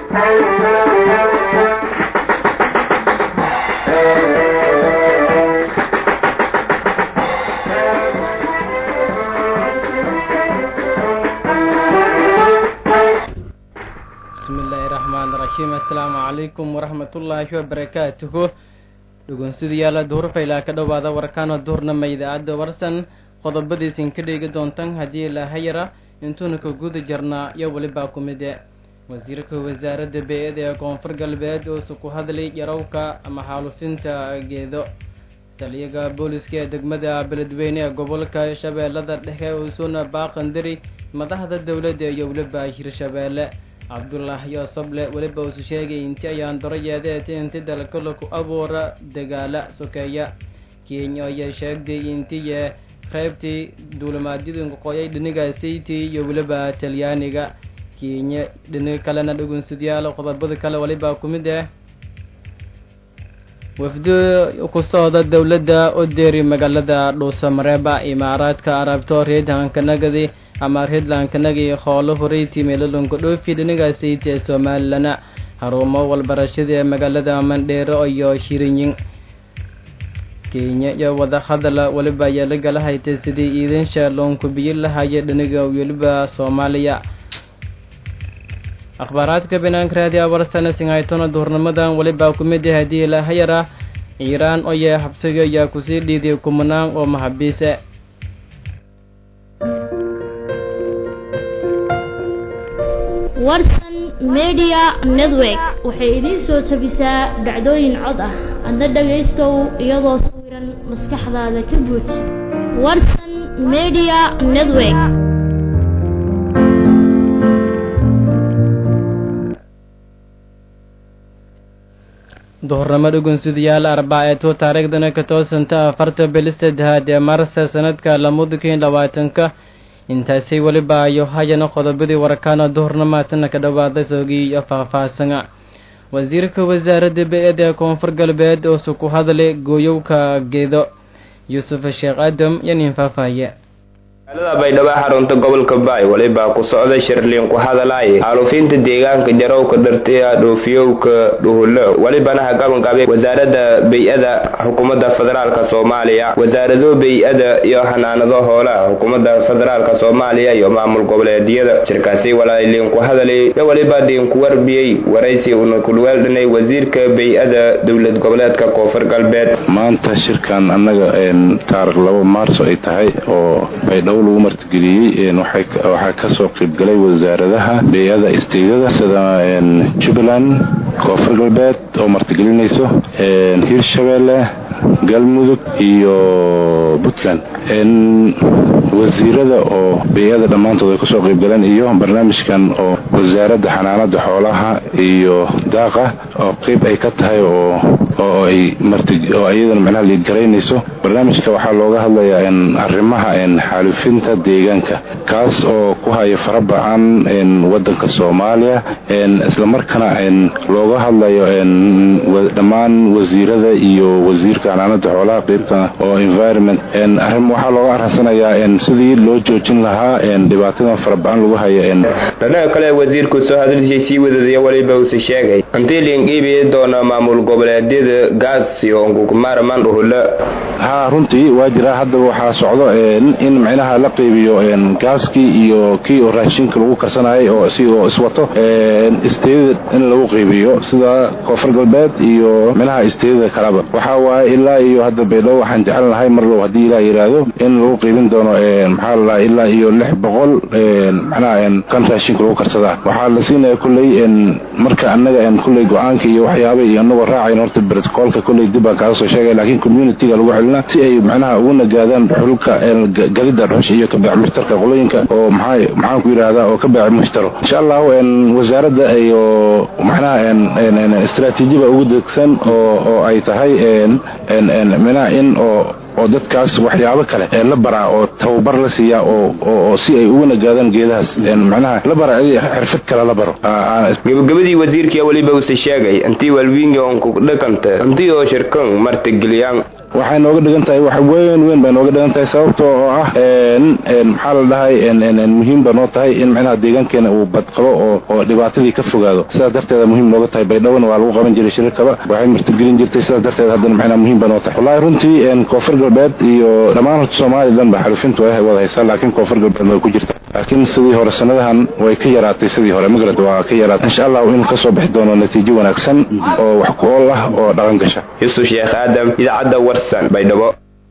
bismillaahi raxmaan raxiim assalaamu calaykum waraxmatullaahi wabarakaatuhu dhugunsidayaala duhurfaylaa ka dhowaada warkaano duhurnama idaacadda warsan qodobadiisin ka dheegi doontan haddii ilaahayara intuuna ka guda jarnaa iyo welibaa ku mide wasiirka wasaaradda bey-ada ee koonfur galbeed oosu ku hadlay yarowka ama xaalufinta geedo taliyaga booliska ee degmada beledweyne ee gobolka shabeellada dhexe uusuna baaqandari madaxda dowladda iyo weliba hirshabeelle cabdullah yoosoble weliba uusu sheegay inti ayaan daro yeedeeta inti dalkala ku abuura dagaala sokeeya kenya ayaa sheegtay intiye qaybtii duulimaadyadii qoqooyay dhiniga saytii iyo weliba talyaaniga kenya dhinig kalena dhugunsidyaal qodobada kale waliba ku mid ah wafdi ku socda dowladda u deeri magaalada dhuusamareeba imaaraadka arabto reedhankanagadi ama reedlankanagi hoolo horeyti meelolonka dhoofi dhinigaasayt ee somaalilana harumo walbarashada ee magaalada mandheero iyo hirinyin kenya iyo wada hadala weliba ayaa la gala haytay sidii iidansha loonku biyo lahaya dhiniga weliba soomaaliya akhbaaraadka banaanka raadiya warsana singhaytona duhurnimadan welibaa ku mid ah haddii ilaahayar ah iiraan oye habsiga ayaa kusii dhiiday kumanaan oo maxabiise warsan media network waxay idiin soo tabisaa dhacdooyin cod ah adna dhagaystow iyadoo sawiran maskaxdaada ka buuj warsan media network duhurnimo dhugunsidayaal arbaaceeto taariikhdana ka toosanta afarta bili saddexaad ee marsa sanadka lamudukin labaatanka intaasay weliba ayo hayana qodobadii warkaana duhurnamaatana ka dhawaaday soogii iyo faahfaahsana wasiirka wasaaradda bey-ada ee koonfur galbeed oosu ku hadlay gooyowka geedo yuusuf sheekh aadam iyo nin faahfaahiye magaalada baydhabo xarunta gobolka baay walibaa ku socda shirliin ku hadalaaye xaalufinta deegaanka jarowka dhartiya dhoofiyowka dhuhulo welibana hagabanqabe wasaaradda bey-ada xukuumadda federaalka soomaaliya wasaarado bey-ada iyo xanaanado hoolaha xukuumadda federaalka soomaaliya iyo maamul goboleedyada shirkaasi walaaliin ku hadalay iyo weliba dhiinku warbiyey waraysi una kulweeldhanay wasiirka bey-ada dowlad goboleedka koonfur galbeed maanta shirkan annaga taarikh labo maarso ay tahay oo baydhabo lagu martigeliyey waxaa kasoo qaybgalay wasaaradaha bey-ada isteedada sida jubbaland koonfur galbeed oo martigelinayso hirshabeelle galmudug iyo puntland wasiirada oo bey-ada dhammaantood ay kasoo qaybgaleen iyo barnaamijkan oo wasaaradda xanaanada xoolaha iyo daaqa oo qeyb ay ka tahay oo oo ay oo iyadana macnaha liidgaraynayso barnaamijka waxaa looga hadlayaa arrimaha xaalufinta deegaanka kaas oo ku haya farabacan wadanka soomaaliya islamarkaana looga hadlayo dhammaan wasiirada iyo wasiirka xanaanada xoolaha qeybta oo environment arrin waxaa looga arhansanayaa sidii loo joojin lahaa dhibaatadan farabacan lagu haya dhanaha kale wasiirku soo hadalshay sii wadadaya weliba uuse sheegay intii liinqiibi doona maamul goboleedyada gaas iyo onkukumaaraman dhuhulo ha runtii waa jiraa haddaba waxaa socdo in micnaha la qeybiyo gaaskii iyo kii oo raashinka lagu karsanayay oo si oo iswato isteedada in lagu qeybiyo sida koonfur galbeed iyo micnaha isteedada kaleba waxaa waaye ilaa iyo hadda baydhabo waxaan jecelnahay marlow haddii ilaa yidhaahdo in lagu qeybin doono maxaa la ilaa iyo lix boqol macnaha kan raashinka lagu karsadaa waxaa la siinaya kulley marka annaga kulley go-aanka iyo waxyaaba iyo anagoo raacayn horta brotocoolka kulley dib baan kaaga soo sheegay laakiin communityga lagu celina si ay macnaha ugu nagaadaan xulka galida dhuxusha iyo kabeec mushtarka qolooyinka oo maxaa maxaan ku yidhaahdaa oo ka beec mushtaro insha allahu wasaaradda iyo macnaha istaraatiijiba ugu degsan oo oo ay tahay macnaha in oo oo dadkaas waxyaabo kale ee la baraa oo tababar la siiyaa oo oo si ay ugu nagaadaan geedahaas macnaha la bara xirfad kale la baro gabagabadii wasiirkii weliba use sheegay intii walwiinga onku dhaqanta intii oo shirkan martigeliyaan waxay nooga dhigan tahay wax weyn weyn bay nooga dhigan tahay sababta oo ah maxaa la dhahay muhiim ba noo tahay in micnaha deegaankeena uu badqabo oo oo dhibaatadii ka fogaado sidaas darteeda muhiim nooga tahay baydhawona waa lagu qaban jiray shirarkaba waxay martigelin jirtay sidaas darteed haddana micnaha muhiim ba noo tahay wallahi runtii koonfur galbeed iyo dhammaan horta somalilan ba xalufintu way wada haysaa laakiin koonfur galbeed way ku jirta laakiin sidii hore sanadahan way ka yaraatay sidii hore magarad waa ka yaraatay insha allah in kasoo bixi doono natiijo wanaagsan oo wax ku ool ah oo dhaqan gasha yusuf sheekh aadam idaacadda warsan baydhabo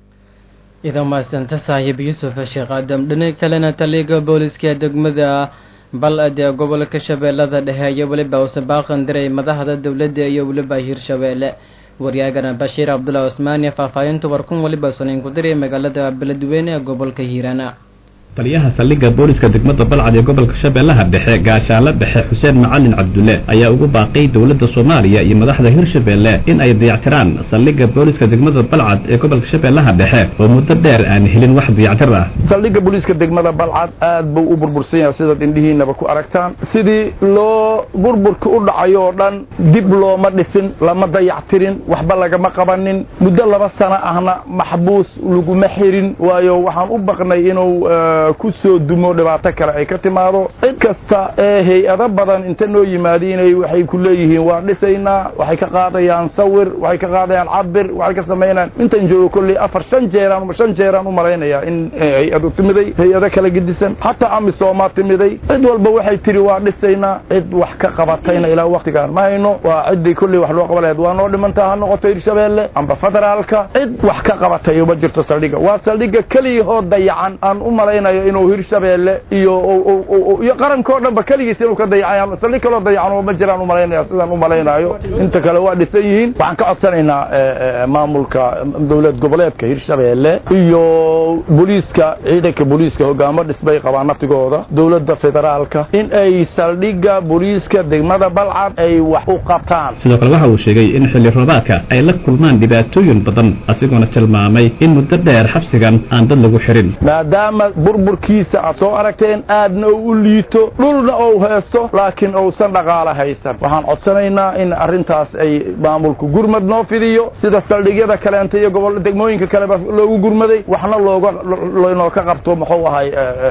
idan maasanta saaxiib yuusuf sheekh aadam dhinac kalena taliga booliska degmada bal-ad ee gobolka shabeellada dhexe iyo weliba usabaaqan diray madaxda dowladda iyo weliba hirshabeelle waryaagana bashiir cabdullahi cusmaaniya faahfaahinta warkun weliba sunayn ku diray magaalada beledweyne ee gobolka hiirana taliyaha saldhigga booliska degmada balcad ee gobolka shabeellaha dhexe gaashaale dhexe xuseen macalin cabdulle ayaa ugu baaqay dowladda soomaaliya iyo madaxda hirshabeelle in ay dayactiraan saldhigga booliska degmada balcad ee gobolka shabeellaha dhexe oo muddo dheer aan helin wax dayactir ah saldhigga booliiska degmada balcad aad buu u burbursan yahay sidaad indhihiinaba ku aragtaan sidii loo burburka u dhacayo oo dhan dib looma dhisin lama dayactirin waxba lagama qabanin muddo laba sano ahna maxbuus laguma xirin waayo waxaan u baqnay inuu ku soo dumo dhibaato kale ay ka timaado cid kasta ee hay-ado badan inta noo yimaadiinay waxay ku leeyihiin waa dhisaynaa waxay ka qaadayaan sawir waxay ka qaadayaan cabir waxay ka samaynayaan intan joogo kolley afar shan jeeraan shan jeeraan u malaynayaa in hay-adu timiday hay-ado kala gedisan xataa amisooma timiday cid walba waxay tiri waa dhisaynaa cid wax ka qabatayna ilaa waktigaan ma hayno waa ciddii kolley wax loo qaba laheed waa noo dhimantaa ha noqoto hirshabeelle amba federaalka cid wax ka qabatay ma jirto saldhigga waa saldhigga keliyahoo dayacan aan u malaynayo inuu hirshabeelle iyo iyo qarankao dhanba keligiis inuu ka dayacay saldhig kaloo dayacan ma jiraan u malaynaya sidaan u malaynayo inta kale waa dhisan yihiin waxaan ka codsanaynaa maamulka dowlad goboleedka hirshabeelle iyo booliiska ciidanka booliiska hogaamo dhisbay qabaan naftigooda dowladda federaalka in ay saldhigga booliiska degmada balcad ay wax u qabtaan sidoo kale waxa uu sheegay in xilli roobaadka ay la kulmaan dhibaatooyin badan asigoona tilmaamay in muddo dheer xabsigan aan dad lagu xirin maadaama burburkiisa aad soo aragteen aadna uu u liito dhulna ou haysto laakiin uusan dhaqaalo haysan waxaan codsanaynaa in arrintaas ay maamulku gurmad noo fidiyo sida saldhigyada kaleenta iyo gobol degmooyinka kaleba loogu gurmaday waxna looga inoo ka qabto muxuu ahay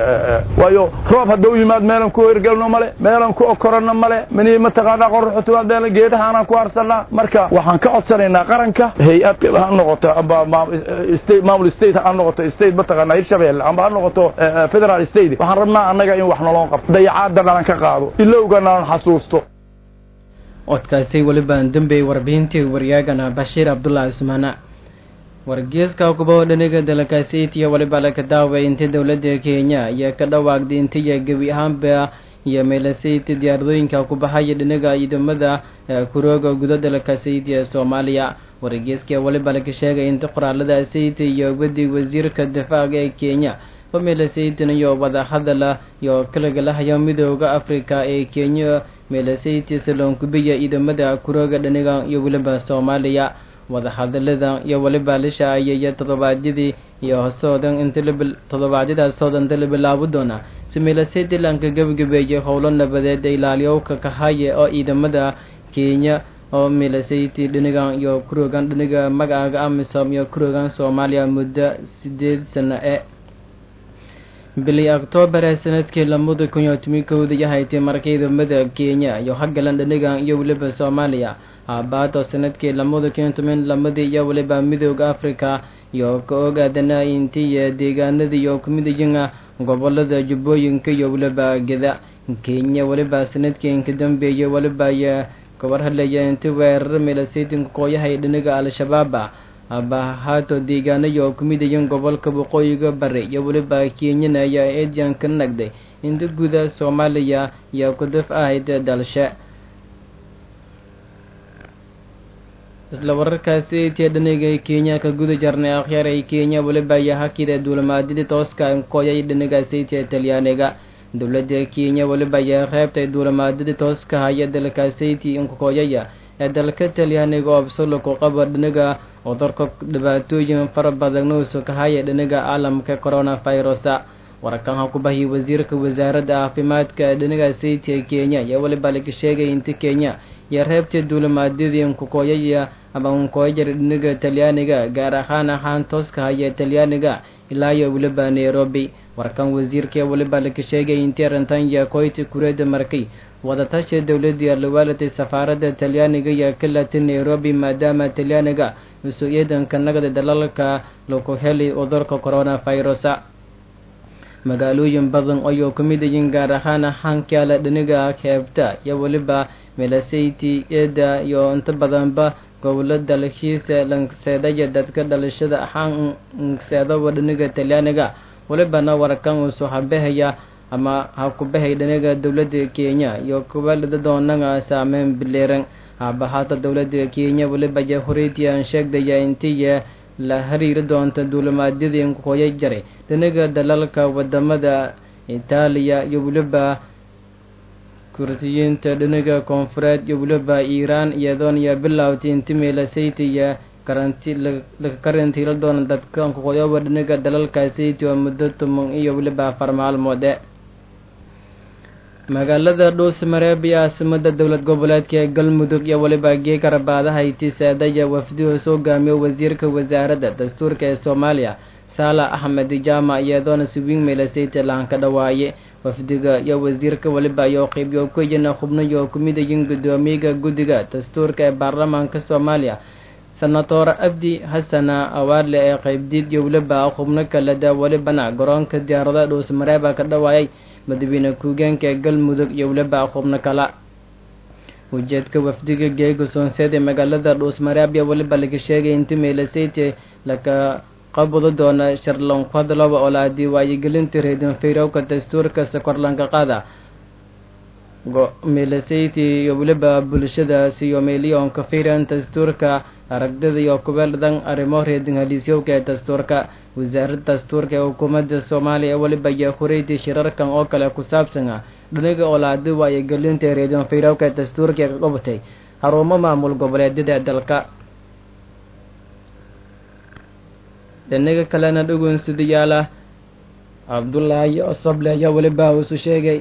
waayo roob haddau yimaad meelan ku hergelno male meelan ku okoranno male mini mataqaanaa qorraxu timaad meelan geedahaanaan ku harsannaa marka waxaan ka codsanaynaa qaranka hay-ad ha noqoto amba maamul state ha noqoto state mataqaanaa hirshabeelle amba ha noqoto federal state waxaan rabnaa annaga in wax naloo qabto dayacaadda nalan ka qaado ilowga nalan xasuusto codkaasi welibaan dambey warbixintii waryaagana bashiir cabdullaahi cusmaana wargeeska kubaho dhaniga dalkaasi itiya weliba laka daaway intii dowladda kenya ayaa ka dhawaaqday intiya gebi ahaanba iyo meelasayti diyaaradooyinka ku baxaya dhinaga ciidamada kurooga gudo dalkaasi itiya soomaaliya wargeeska weliba laka sheegay inta qoraalada sayti iyo wadi wasiirka difaaca ee kenya meelasaytin iyo wadahadala iyo kalagalahayo midooda africa ee kenya meelasayti salonkubiya ciidamada kurooga dhaniga iyo weliba soomaaliya wadahadalada iyo weliba lisha ayaya toddobaadyadii iyo hosoodan inta toddobaadyadaas hoodan inta la bilaabo doona si meelasayti lanka gebagabeeyay howlo nabadeed ee ilaaliyowka kahaya oo ciidamada kenya oo meelasayti dhinigan iyo kuroogan dhiniga magaaga amisom iyo kuroogan soomaaliya muddo sideed sano e bili oktoobar ee sanadkii lamada kun iyo toban kowda yahaytay marka ciidamada kenya iyo hagalan dhanigan iyo weliba soomaaliya aabaato sanadkii lamada kun iyo toban lamadii iyo weliba midooda africa iyo ka ogaadana intiya deegaanada iyo kumidayiga gobolada jubbooyinka iyo weliba geda kenya weliba sanadkii inka dambeeyay weliba iyo kabar hadlaya inti weerar meelasaytinka kooyahay dhaniga al-shabaaba abahaato deegaanayo kumidayan gobolka waqooyiga bari iyo weliba kenyana ayaa eedyan ka nagday inta guda soomaaliya iyo kudaf ahayd dalshe isla wararkaasi etiya dhaniga kenya ka guda jarnay akhyaar ay kenya weliba ayaa hakida duulamaadyadii tooska kooyay dhanigaasi etiya talyaaniga dowladda kenya weliba ayaa reebtay duulamaadyadii tooska haya dalkaasiti inkakooyaya ee dalka talyaaniga oo absalo ku qaba dhaniga cudurka dhibaatooyin fara badan nouso ka haya dhaniga caalamka coronavirusa warkan ha ku bahiyay wasiirka wasaaradda caafimaadka dhinaga sayidka ee kenya iyo weliba laga sheegay inta kenya iyo reebta duulimaadyadii nkukooyaya ama nkooyajara dhinaga talyaaniga gaar ahaan ahaan tooska haya talyaaniga ilaa iyo weliba nairobi warkan wasiirka weliba laga sheegay intii arrintan iyo koyti kureeda markay wadatashi dowladii alawaalatay safaaradda talyaaniga iyo ka latay nairobi maadaama talyaaniga usoo eedanka nagada dalalka lagu helay cudurka coronavirusa magaalooyin badan ayuu ka mid yihiin gaar ahaan hankaala dhiniga heebta iyo weliba melasayti eeda iyo inta badanba gobolo dalxiisa langseedaya dadka dhalashada ahaan ngseedaba dhiniga talyaaniga welibana warkan uu soo habahaya ama ha ku bahay dhinaga dowladda kenya iyo kubalada doonaga saameyn bileeran habahaata dowladda kenya weliba iyo horeytian sheegdaya intiya la hariiri doonta duulimaadyadii nkooya jaray dhinaga dalalka wadamada itaaliya iyo weliba kursiyiinta dhinaga koonfureed iyo weliba iiraan iyadoon iyo bilowtay inti meelasayta iyo karanti laga karantiila doona dadka nkooyaba dhinaga dalalka sayti oo muddo tuman iyo weliba afar maalmoode magaalada dhuusmareeb iyo caasimada dowlad goboleedka ee galmudug iyo weliba geekarabaadaha itisaadaya wafdihu soo gaamiyo wasiirka wasaaradda dastuurka ee soomaaliya saala axmed jaama iyadoona siwiin meelasayta laan ka dhawaaye wafdiga iyo wasiirka weliba iyo qeybiyo kuyana xubnayo ku mid yihiin guddoomiyaga guddiga dastuurka ee baarlamaanka soomaaliya senator abdi xasana awaarle ee qeybdiid iyo weliba xubno kaleda welibana garoonka diyaarada dhuusmareeba ka dhawaayay madaxweyne ku-geenka ee galmudug iyo weliba xubno kala ujeedka wafdiga geega soonseed ee magaalada dhuusmareeb iyo weliba laga sheegay inti meelasayte laka qabado doona sharlankhadlaba oo la diwaayigelinta reedin fayrowka dastuurka sakorlanka qaada meelasayti iyo weliba bulshadaas iyo meeliyonka fayran dastuurka aragdida iyo kubeeldan arrimo reedin haliisyowka ee dastuurka wasaaradda dastuurka ee xukuumadda soomaaliya ee weliba iyo horeytii shirarkan oo kale ku saabsan ah dhinaga oo la diwaayigelinta reedin fayrowka ee dastuurka ee ka qabatay xarumo maamul goboleedyada ee dalka dhinaga kalena dhugunsidayaala cabdullaahi osoble ayaa weliba isu sheegay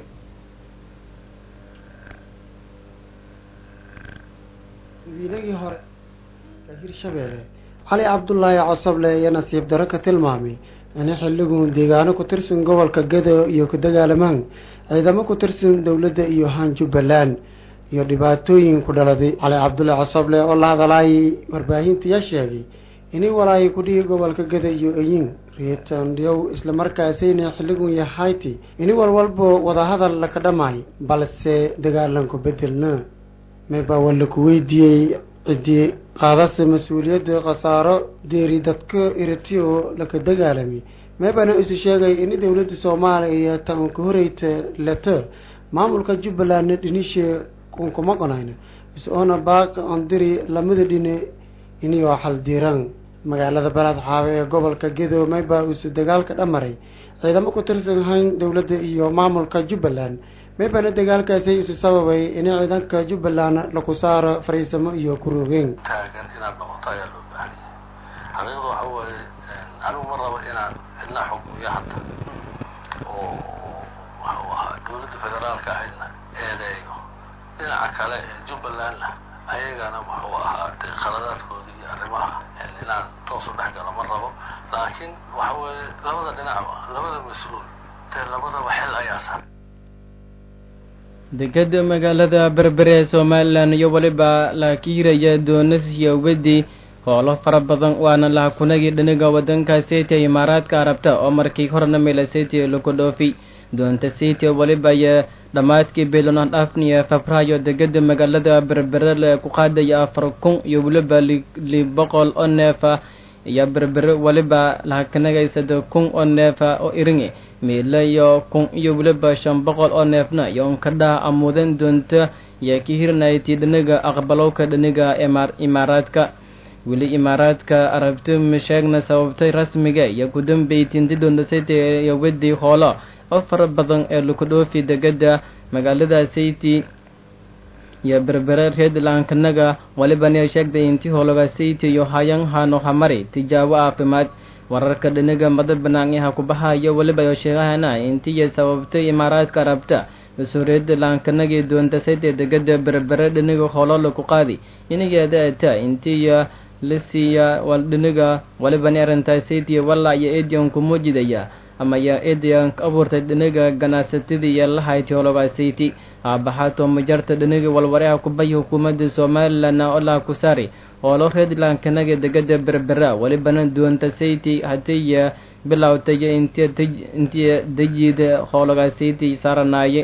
madiinagii hore ee hirshabeelle cali cabdulaahi cosoble iyo nasiib daro ka tilmaamay in xilligun deegaano ku tirsan gobolka gado iyo ku dagaalamaan ciidamo ku tirsan dowladda iyo haan jubbaland iyo dhibaatooyin ku dhaladay cali cabdullaahi cosoble oo la hadalaayay warbaahintayaa sheegay inay walaayay kudhihi gobolka gada iyo eyin reetandyow islamarkaasayna xilligun yahayti ini walwalbo wadahadal laka dhamaay balse dagaalanku bedelna maybaa waa laku weydiiyey ciddii qaadase mas-uuliyadda khasaaro deeri dadka iratiyo laka dagaalamay maybana isu sheegay in dowladda soomaaliya tan ka horeyta leto maamulka jubbalandna dhinishe kunkuma qonayna is-oona baaq andiri lamada dhine iniyoo xaldiiraan magaalada balaad xaawe ee gobolka gedo maybaa isu dagaalka dhamaray ciidamo ku tirsan hayn dowladda iyo maamulka jubbaland maybana dagaalkaasi isu sababay in ciidanka jubbaland laku saaro fariisamo iyo kurogeen taagan inaad noqoto ayaa loo baahan yahay xaqiiqda waxa weeye anigu ma rabo inaan cidna xukumiyo hadda oo waxuu ahaa dowladda federaalka ahaydna eedeeyo dhinaca kale ee jubbalandna ayagana wuxuu ahaa de khaladaadkooda iyo arrimaha inaan toos u dhex galo ma rabo laakiin waxa weeye labada dhinacba labada mas-uul dee labadaba xil ayaa sar dekeda magaalada berbere ee somalilan iyo weliba la kiiraya doonasiya wedi hoolo fara badan waana lahakunagii dhiniga wadanka seyta imaaraadka arabta oo markii horena meelaseyta laku dhoofi doonta seyta weliba iyo dhammaadkii bilonan dhafniya febraayo degeda magaalada berbere le ku qaadaya afar kun iyo weliba li boqol oo neefa iyo berbere weliba lahakanagaysada kun oo neefa oo iringi miila iyo kun iyo weliba shan boqol oo neefna iyo unkadhaha amuudan doonta iyo ka hirnayti dhiniga aqbalowka dhiniga imaaraadka weli imaaraadka arabti masheegna sababtay rasmiga iyo ku dambeytinti doontasayta iyo wedi hoolo oo fara badan ee laku dhoofi degeda magaalada sayti iyo berbere reedlankanaga walibana sheegtay inti hoologa sayti iyo hayan hano hamari tijaabo caafimaad wararka dhinaga mada banaanyaha kubahaya weliba oo sheegahana intiiya sababtay imaaraadka arabta mas-uuriyadda laankanagii doontasayt ee degada berbere dhiniga hooloola ku qaadi inageeda ata intiiya lasiiya dhiniga walibani arrintaasaytiya walla iyo edian kumujidaya ama ya edian ka abuurtay dhiniga ganacsatadii iyo lahayti hologasayti aabaxaato majarta dhiniga walwareha kubay hukuumadda somalilan olaa ku saari hoolo reedlankanaga degada berbera walibana doontasayti hatiya bilowtaya intiya dejida hologasayti saaranaaye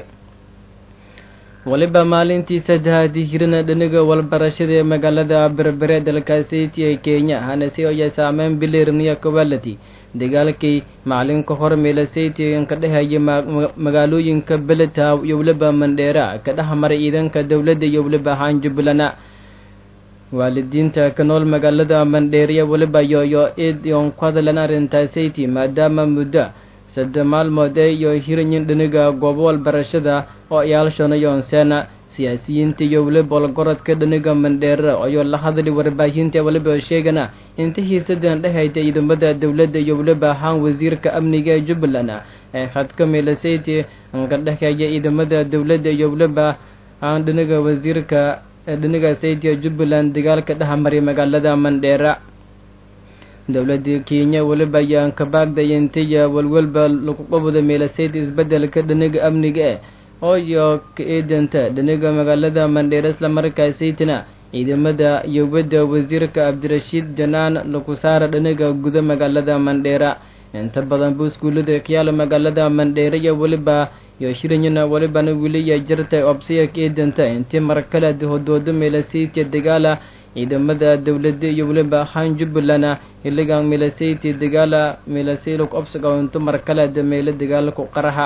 waliba maalintii saddexaad hirina dhiniga walbarashada ee magaalada berbere dalkaasiti ee kenya hanase ayaa saameyn bileerniya kawalati dagaalkii macalinka hor meelasayti ka dhehaya magaalooyinka beletow iyo weliba mandheera ka dhex maray ciidanka dowladda iyo weliba ahaan jubbalana waalidiinta ka nool magaalada mandheeriya weliba yoyo id iyon ku hadlan arrintaasati maadaama muddo sadde maalmood ee iyo hiranyin dhiniga goobo walbarashada oo ayaalshonayoon seena siyaasiyiinta iyo weliba olgorodka dhiniga mandheera ayoo la hadli warbaahinta weliba sheegana inta hiisadan dhehayta ciidamada dowladda iyo weliba ahaan wasiirka amniga ee jubbaland ee khadka meelasayti ka dhexeeya ciidamada dowladda iyo weliba ahaan dhiniga wasiirka dhiniga saytiga jubbaland dagaalka dhexmaray magaalada mandheera dowladda kenya weliba ayaan ka baagday intiya walwalba lagu qabada meelasayd isbedelka dhiniga amniga eh oo iyo ka eedanta dhiniga magaalada mandheera islamarkaasaytina ciidamada iyo wadda wasiirka cabdirashiid janaan lagu saara dhiniga guda magaalada mandheera inta badan bu iskuullada kayaala magaalada mandheera iyo weliba iyo shiranyana welibana weliya jirta obsiya ka eedanta intii markale hodoodo meelasaydka dagaala ciidamada dowladda iyo weliba ahaan jubbaland xilligan meelasayti dagaala meelasaylo obsagaunto markale dameelo dagaalku qaraha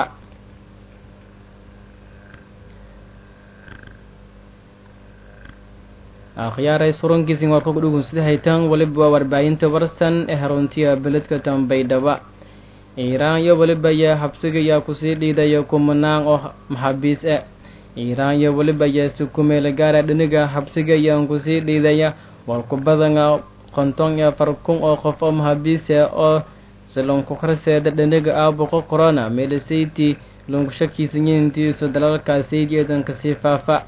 akhyaaray surankiisin warka ku dhugun sida haytaan weliba waa warbaahinta warsan ee haruntiya beledka tambaydhaba iiraan iyo weliba ayaa habsiga ayaa kusii dhiidaya kumanaan oo maxaabiis ah iiraan iyo weliba ayaa sukumeela gaara dhiniga habsiga ayaan kusii dhiidaya walku badana konton iyo afar kun oo qof oo maxaabiisa oo silonku karseeda dhiniga aabuqo corona meelasayti lunkushakiisanyiintiisu dalalkaasaydi eedanka sii faafa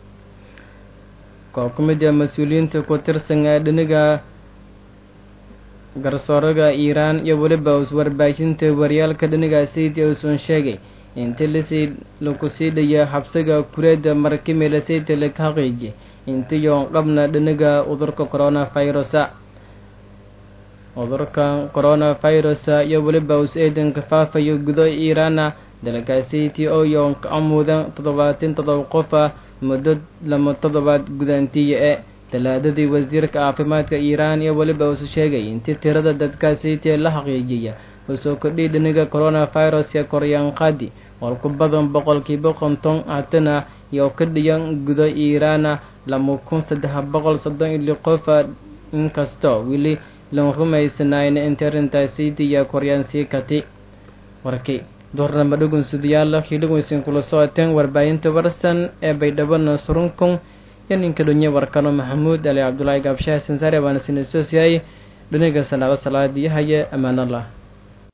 koo ku mid ah mas-uuliyiinta ku tirsan ee dhiniga garsooraga iiraan iyo weliba iswarbaahinta waryaalka dhiniga saydi uusan sheegay inta lasii laku sii dhaya habsiga kureeda marki meelasayta laka haqiiji intiyoon qabna dhiniga cudurka coronavirusa cudurka coronavirusa iyo weliba us eedanka faafayo gudo iiraana dalkaasiti oo yoon ka amuudan toddobaatan toddoba qofa muddo lama toddobaad gudaantiya ee talaadadii wasiirka caafimaadka iiraan iyo weliba usu sheegay intii tirada dadkaasiti la xaqiijiya usoo kordhiy dhiniga coronavirus ee koryaanqaadi walku badan boqolkiiba konton hatana iyo ka dhiyan gudo iiraana lama kun saddex boqol soddon ili qofa inkastoo weli lan rumaysanayna inta arrintaasiti iyo koryaansii kati warkii doornama dhugun sudayaala hidhiguysin kula socoteen warbaahinta warsan ee baydhabana surunkun iyo ninka dhonye warkano maxamuud ali cabdulaahi gaabshaha sansaare baana sinasosiyay dhiniga salaado salaadiyahaye ammaanallah